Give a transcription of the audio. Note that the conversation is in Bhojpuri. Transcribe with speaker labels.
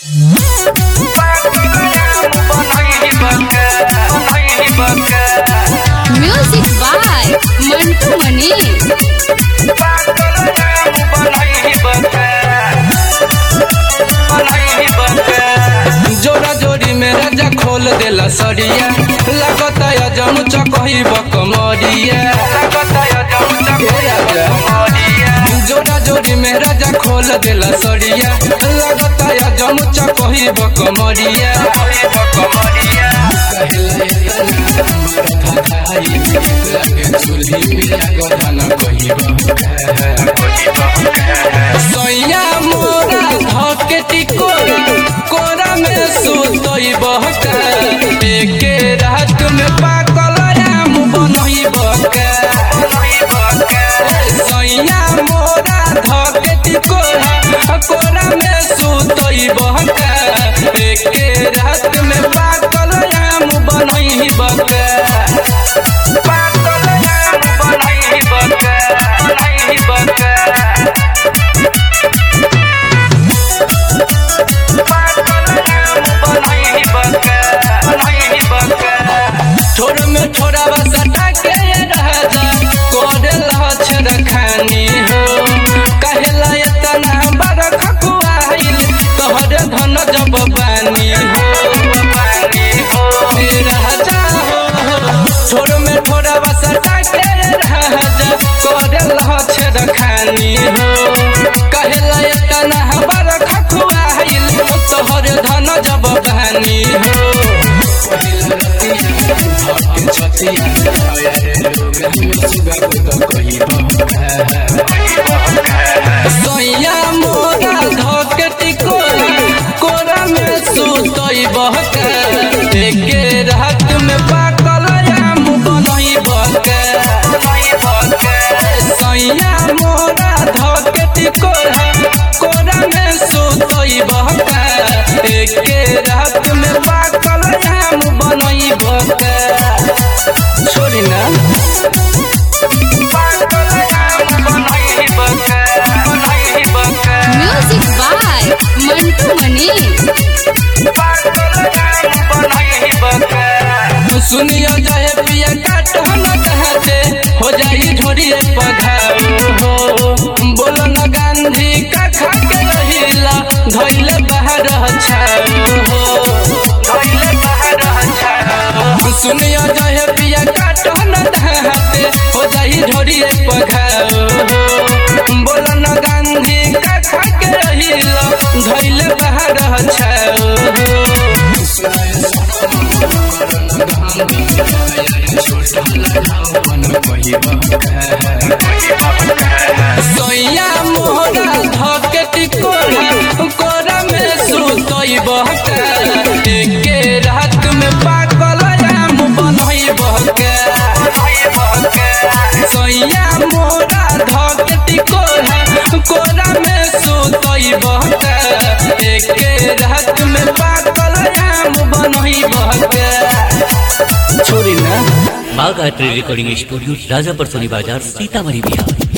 Speaker 1: म्यूजिक बाय मंटू मनी
Speaker 2: जोड़ा जोड़ी में राजा खोल देला सरिया लागत अजम चकही बकमरिया जोड़ा जोड़ी में राजा खोल देला सरिया लागत अजम चकही बकमरिया सैया मोरा धके टिकोरा कोरा में सुतई बहका एके रात में पाकल आम बनई बका सैया मोरा धके टिकोरा कोरा में सुतई बहका एके रात में पाकल आम बनई बका पाकल आम बनई बका बनई बका थोड़ा में थोड़ा बसटा के राजा कोरे लछ रखानी हो कहेला इतना बड़ खकुआइल तोहरे धन जब बानी हो ए राजा हो थोड़ा में थोड़ा बसटा के राजा कोरे लछ रखानी हो कहेला इतना बड़ खकुआइल तोहरे धन जब बानी हो सैया मोरा धके टिकोरा कोरा में सुतई बहका एके रात में पाकल आम बनई बका सैया मोरा धके टिकोरा कोरा में सुतई बहका एके रात में पाकल आम बनई बका छोड़ी ना पाकल आम बनई बका बनई बका
Speaker 1: म्यूजिक बाय मंटू मनी
Speaker 2: सुनियो जाए पिया काटो न कहते हो जाई झोरिए पघाओ हो बोलो न गांधी का खा के रहिला धइले बाहर छाओ हो धइले बाहर छाओ सुनियो जाए पिया काटो न कहते हो जाई झोरिए पघाओ हो बोलो न गांधी का खा के रहिला धइले बाहर छाओ हो सैया मोरा धके टिकोरा कोरा में सुतई बहका एके रात में पाकल आम बनई बहका सैया मोरा धके टिकोरा कोरा में सुतई बहका एके रात में पाकल आम बनई बहका छोड़ी ना
Speaker 3: बाघ आर्ट रिकॉर्डिंग स्टूडियो राजापर सोनी बाजार सीतामढ़ी बिहार